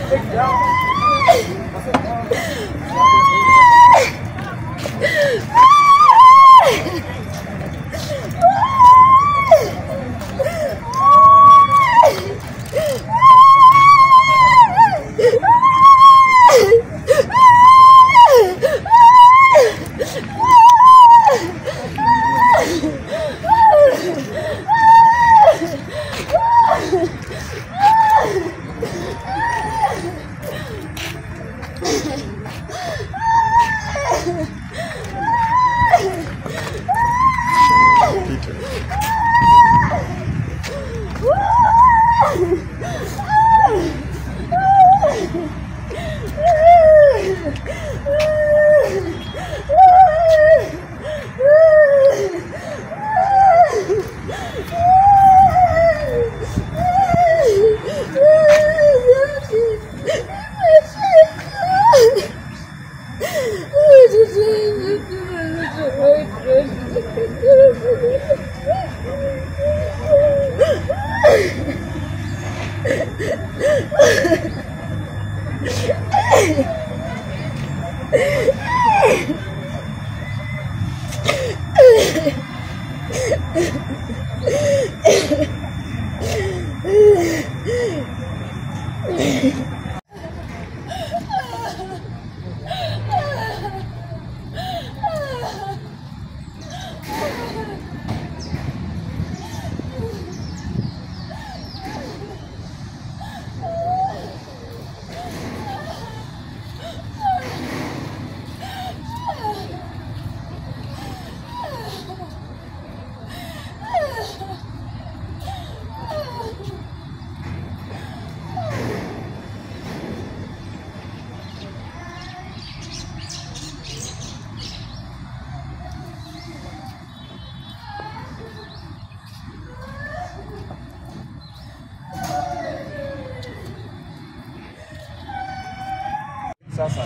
Sasa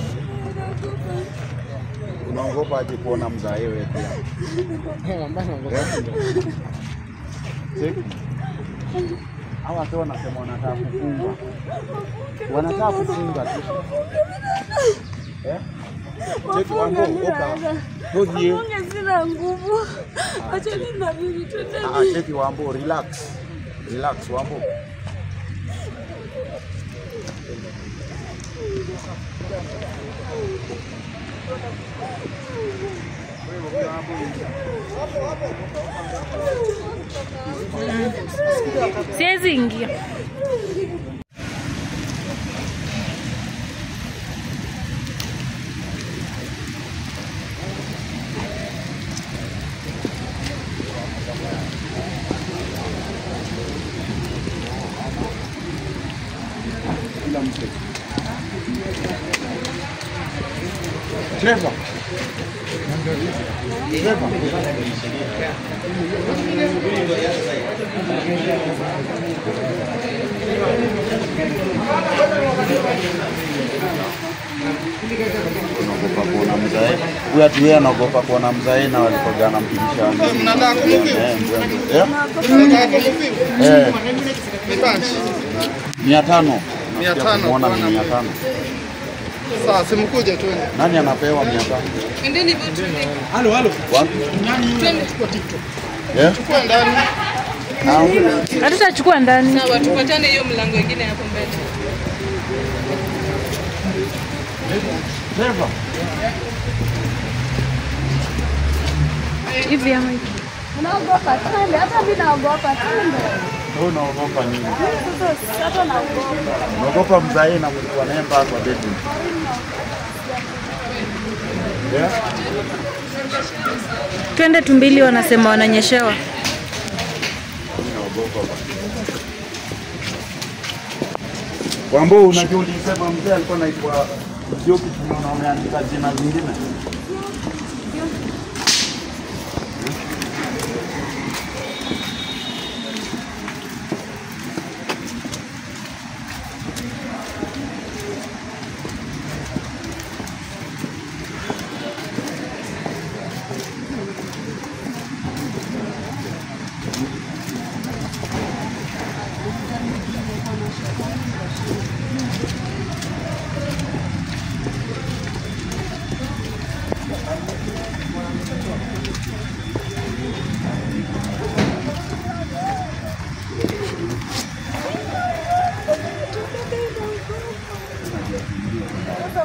unaogopa aje kuona mzae wewe pia? Cheki. Hawa watu wanasema wanataka kufunga, wanataka kufunga tu eh? Cheki wango oka hodie. Mungu sina nguvu. Acha nina bibi twende. Ah, cheki wambo, relax relax wambo. Siwezi ingia. Kila mtu. Trevor. Trevor. Unaogopa kuona mzae. Huyu ati yeye anaogopa kuona mzae na walikoga anampigisha ngumi. Mnataka kumpiga? Eh, mzee. Eh? Eh, mia tano. Mia Nasikia tano kumwona ni bwana. mia tano. Sawa, simkuje tu. Nani anapewa mia tano? Endeni vitu Wapi? Chukua TikTok. Eh? Chukua ndani. Ah, Hatutachukua ndani. sawa, tupatane hiyo mlango ingine hapo mbele. Trevor. Hivi ama hivi. Naogopa twende, hata mimi naogopa twende. Wewe unaogopa nini? Sasa hata naogopa. Unaogopa mzae na mlikuwa naye mpaka kwa bedroom. Yeah? Twende tumbili, wanasema wananyeshewa. Wambo, unajua ulisema mzee alikuwa anaitwa Joki, tumeona wameandika jina zingine.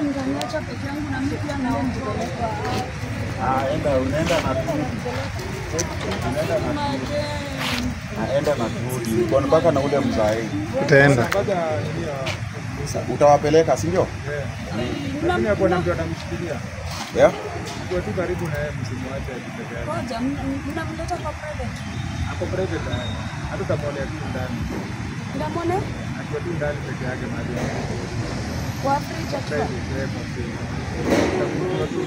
mtaniacha peke yangu na mimi pia nao nipelekwa. Ah, enda unaenda na tu. Unaenda na tu. Ah, enda na turudi. Uko mpaka na ule mzae. Utaenda. Sa- Utawapeleka, si ndio? Lakini hapo na mtu anamshikilia. Yeah. Kwa tu karibu na yeye msimwache akipeke yake. Ngoja, m- mnamleta kwa private. Ako private naye. Hata utamwonea tu ndani. Ndamwone Akiwa tu ndani peke yake mahali hapo. kwa fridge akiwa. Private, yeye kwa free. Utakuwa tu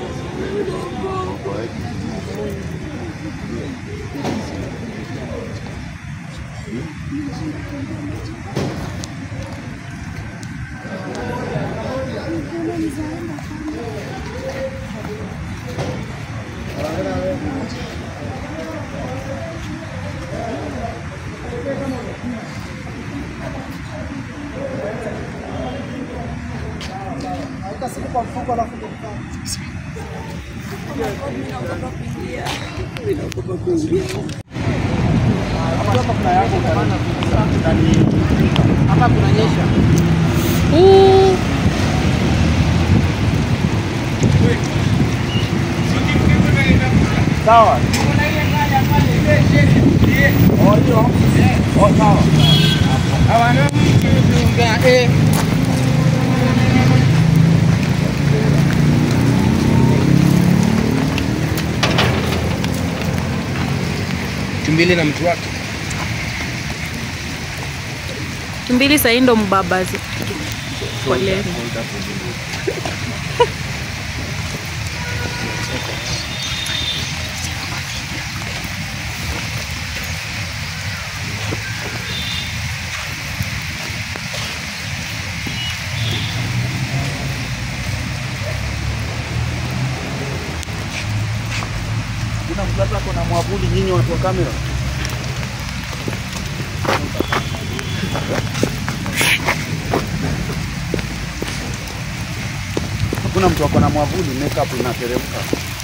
Sawa. Oh, hiyo. Oh, sawa. Tumbili na mtu wake. Mbili sahii ndo mbabazi. Poleni. Kuna mtu hata ako na mwavuli nyinyi watu wa kamera. Hakuna mtu ako na mwavuli, makeup inateremka.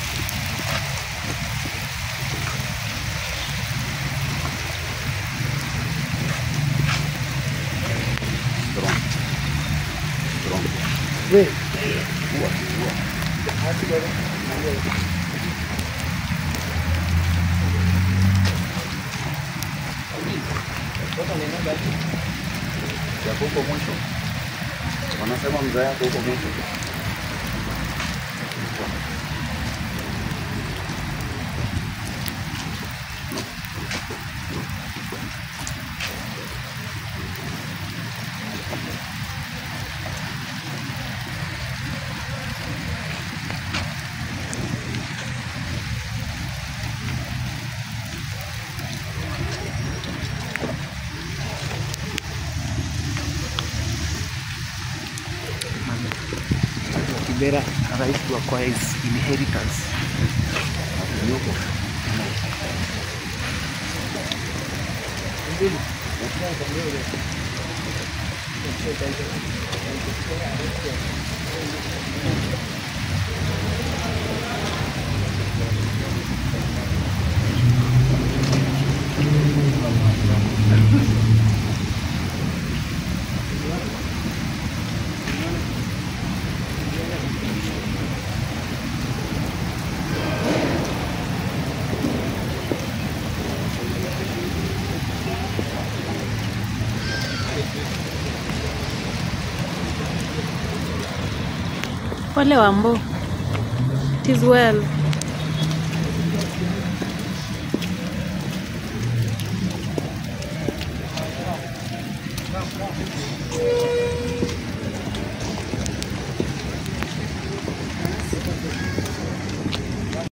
Strong. Strong. Yako huko mwisho. Wanasema mzee yako huko mwisho. Kibera rais wa kwa his inheritance. Pole Wambo. It is well.